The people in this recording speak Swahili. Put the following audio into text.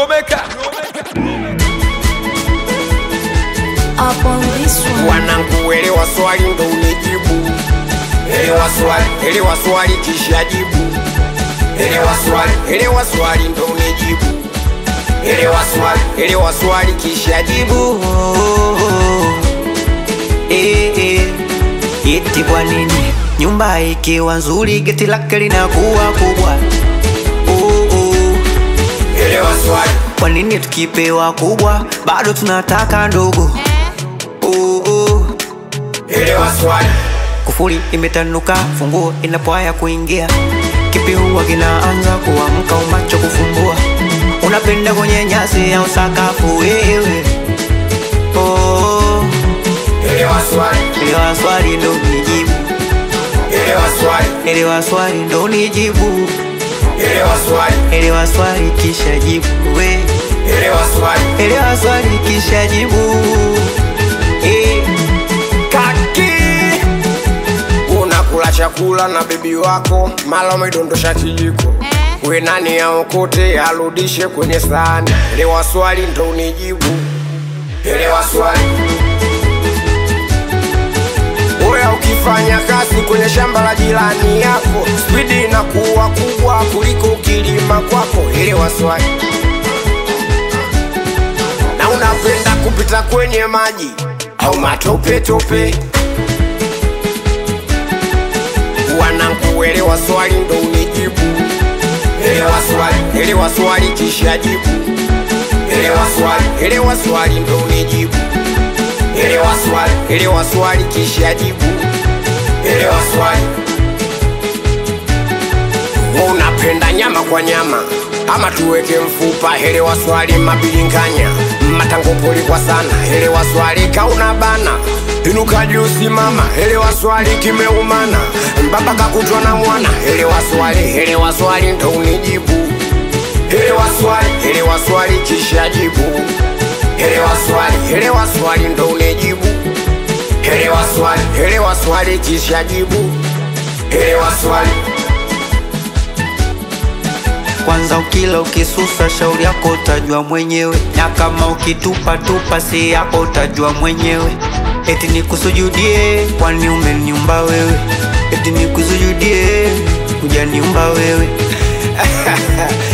Lomeka Up on this one. Wanangu, elewa swali ndo unijibu. Elewa swali, elewa swali kisha jibu. Elewa swali, elewa swali ndo unijibu. Elewa swali, elewa swali kisha jibu. Eh, eh. Eti kwa nini nyumba ikiwa nzuri geti lake linakuwa kubwa? Oh, oh. Elewa swali, Kwa nini tukipewa kubwa bado tunataka ndogo? Oh, oh. elewa swali, Kufuli imetanuka, funguo inapoaya kuingia, kipi huwa kinaanza kuamka, umacho kufumbua. Unapenda kwenye nyasi au sakafu wewe? Oh, elewa swali, elewa swali ndo nijibu, elewa swali, elewa swali ndo nijibu, elewa swali, elewa swali kisha jibu we, elewa swali. elewa swali kisha jibu eh. Kaki unakula chakula na bibi wako, mala umedondosha kijiko. We nani aokote arudishe kwenye sahani? Elewa swali ndo unijibu. Elewa swali. Oya, ukifanya kazi kwenye shamba la jirani yako, spidi inakuwa kubwa kuliko kilima kwako. Elewa swali. Na unapenda kupita kwenye maji au matope tope? Wanangu, elewa swali ndo unijibu. Elewa swali, elewa swali kisha jibu. Elewa swali, elewa swali ndo unijibu. Elewa swali, elewa swali kisha jibu. Elewa swali. Wewe unapenda nyama kwa nyama ama tuweke mfupa? Elewa swali mabilinganya matango poli kwa sana. Elewa swali kauna bana inuka juu simama. Elewa swali kimeumana baba kakutwa na mwana. Elewa swali, elewa swali ndo unijibu. Elewa swali, elewa swali kisha jibu. Elewa swali, elewa swali ndo unijibu. Elewa swali, elewa swali kisha jibu. Elewa swali. Kwanza ukila ukisusa, shauri yako utajua mwenyewe, na kama ukitupa tupa, si yako utajua mwenyewe. Eti nikusujudie, kwani umeniumba wewe? Eti nikusujudie, hujaniumba wewe.